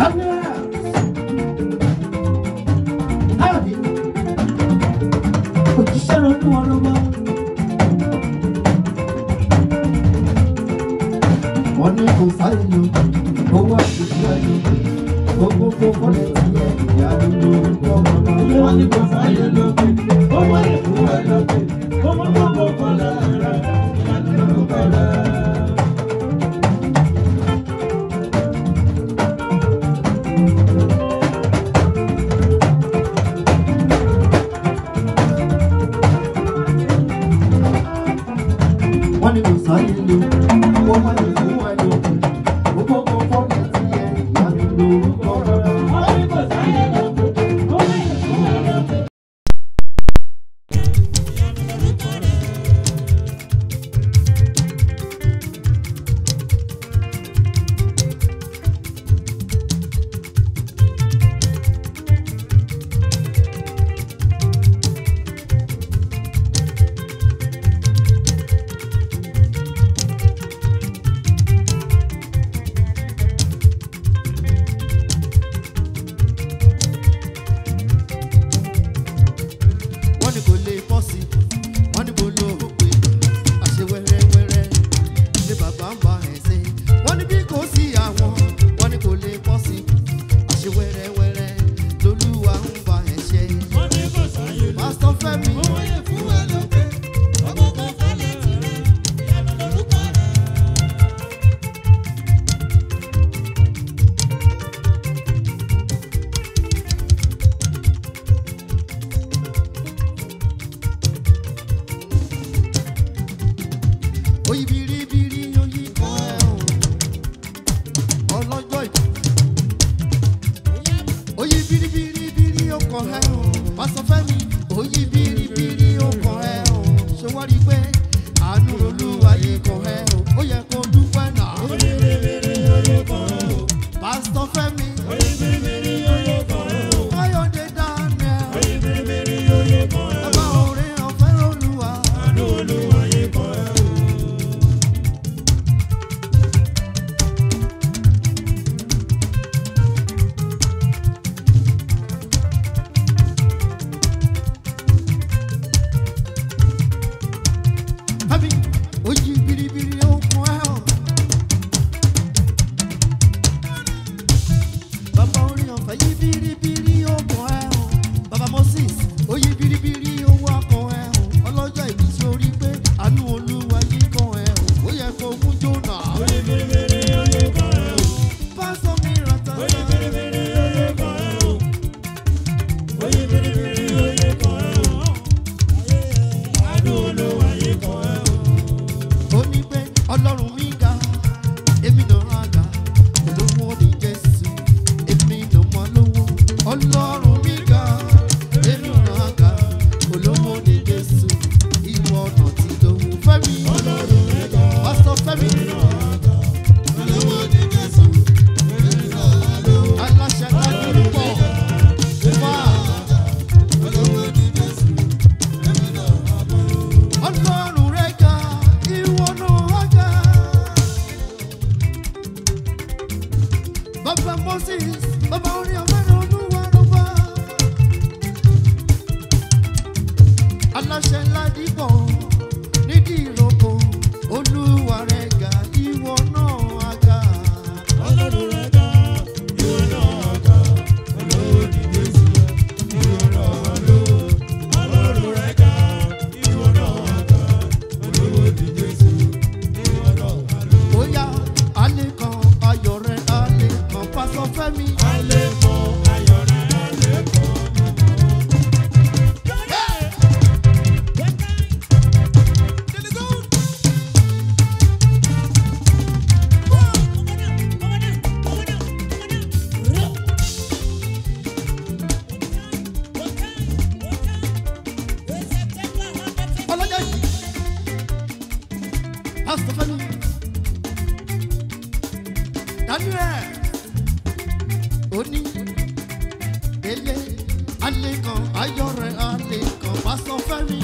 Daniel. Káyọ̀dé. Òjíṣẹ́ ló ní wọn lọ́wọ́. Wọ́n ní kò sáyé lò, owó àṣìṣe ẹ̀ lò. Gbogbo gbogbo lè ti yẹ ìyá nínú orúkọ ọmọ náà. Wọ́n ní kò sáyé lókè, ó wá lè fún ẹ lókè. Ọmọ gbogbo kọ́lá rẹ̀, ìyá lórúkọ rẹ̀. Wọ́n ní kò sáyé lò, owó lè fún ẹ lò. Gbogbo gbogbo lè ti yẹ ìyá nínú orúkọ ọmọ náà. Wọ́n ní kò sáyé lókè, ó wá lè fún ẹ lókè. wọ́n ní kò lè pọ̀ sí wọ́n ní kò lò ó pé àṣẹ wẹ́rẹ́wẹ́rẹ́ ṣé bàbá ń bá ẹ̀ ṣe wọ́n ní bí kò sí àwọn wọ́n ní kò lè pọ̀ sí àṣẹ wẹ́rẹ́wẹ́rẹ́ lolúwa ń bá ẹ̀ ṣe. Wọ́n ní kò sáyé lókè, pásítọ̀ fẹ́mi ó wá lè fún ẹ lókè. Ọmọ gbogbo kọ́lá rẹ̀, ìyá lórúkọ rẹ̀. oyi biribiri oyi kan ẹ̀ o ọlọ́jọ́ ìbí oyi biribiri ọkàn ẹ̀ o pásítọ̀ fẹ́mi oyi biribiri ọkàn ẹ̀ o ṣé wọ́n rí i pé àánú olúwa yìí kan ẹ̀ o ó yẹ kó dúpẹ́ náà pásítọ̀ fẹ́mi káyọ̀dé daniel bàbá orin ọ̀fẹ́ olúwa fẹ́mi oyi biribiri ọkàn ẹ̀ o. bàbá orin ọ̀fẹ́ yí biribiri ọkàn ẹ̀ o. bàbá moses ó yí biribiri owó akàn ẹ̀ o. ọlọ́jọ́ ìbí sórí pé àánú olúwa yí kan ẹ̀ o. ó yẹ kó mú jóná. pásọ mi ràtà. ó ní pé ọlọ́run mi ga èmi náà á ga olówó ní jésù èmi náà mọ lówó ọlọ́run mi ga èmi náà á ga olówó ní jésù ìwọ ọ̀nà tí lówó fẹ́mi pásítọ̀ fẹ́mi aláṣẹ kájú pọ̀ fà ọlọ́run rẹ̀ ga ìwọ náà á ga. Bàbá Moses, bàbá orin ọ̀fẹ́rẹ́ olúwa ló bá. Aláṣẹ ńlá dìbò nídìí ìrókò, olúwa rẹ̀ ga, ìwọ náà á ga. Bóyá alẹ́ kan ayọ̀ rẹ̀ alẹ́ kan pásọ fẹ́mi. Ọlọ́jọ́ yìí, pásọ fẹ́mi. Daniel oní ele alẹ́ kan ayọ̀ rẹ̀ alẹ́ kan pásọ fẹ́mi.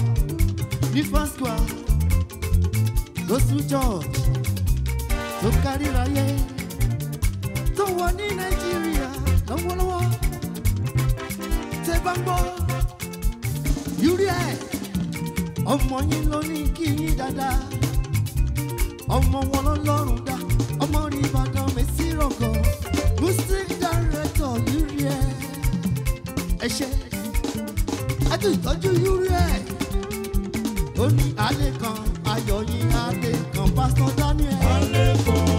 ní first square gospel church tó kárí ráyé tó wà ní nàìjíríà lọ́wọ́lọ́wọ́ tẹ bá ń gbọ́ yúrí ẹ̀ ọmọ yín ló ní kí yín dáadáa ọmọ wọn lọ́lọ́run dá ọmọ rí ìbàdàn mẹ́sì rọ̀gọ̀ muslim director yúrí ẹ̀ ẹ ṣe ẹtù ìtọ́jú yúrí ẹ̀ ó ní alẹ́ kan ayọ̀ yín alẹ́ kan pásítọ̀ daniel.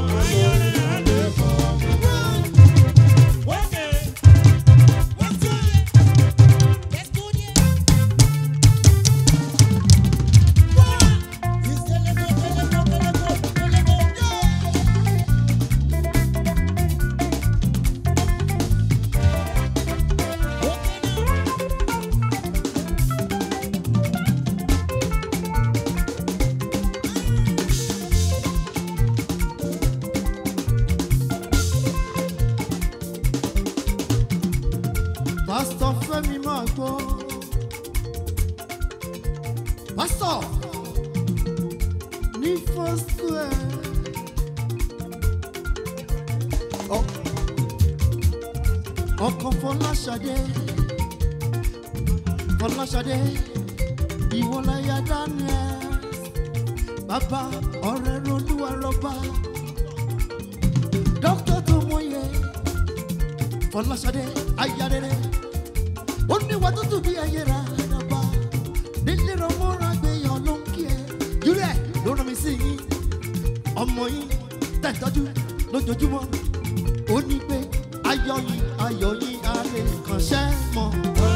pásítọ̀ fẹ́mi máa gbọ́. pásítọ̀ ní first square. Ọ- ọkọ̀ fọláṣadé fọláṣadé ìwọláyà daniel bàbá ọ̀rẹ́ rolúwa rọ́bà dókítà tó mọ̀ye fọláṣadé ayárẹrẹ ó ní wà tútù bí ẹyẹ rà dàgbà nílé ọmọọrọ àgbéyàn ló ń kí ẹ júlẹ ló rán mi sí yín ọmọ yín tẹ̀tọ́jú lójoojúmọ́ ó ní pé ayọ̀ yín ayọ̀ yín alẹ́ kàn ṣẹ́ mọ́.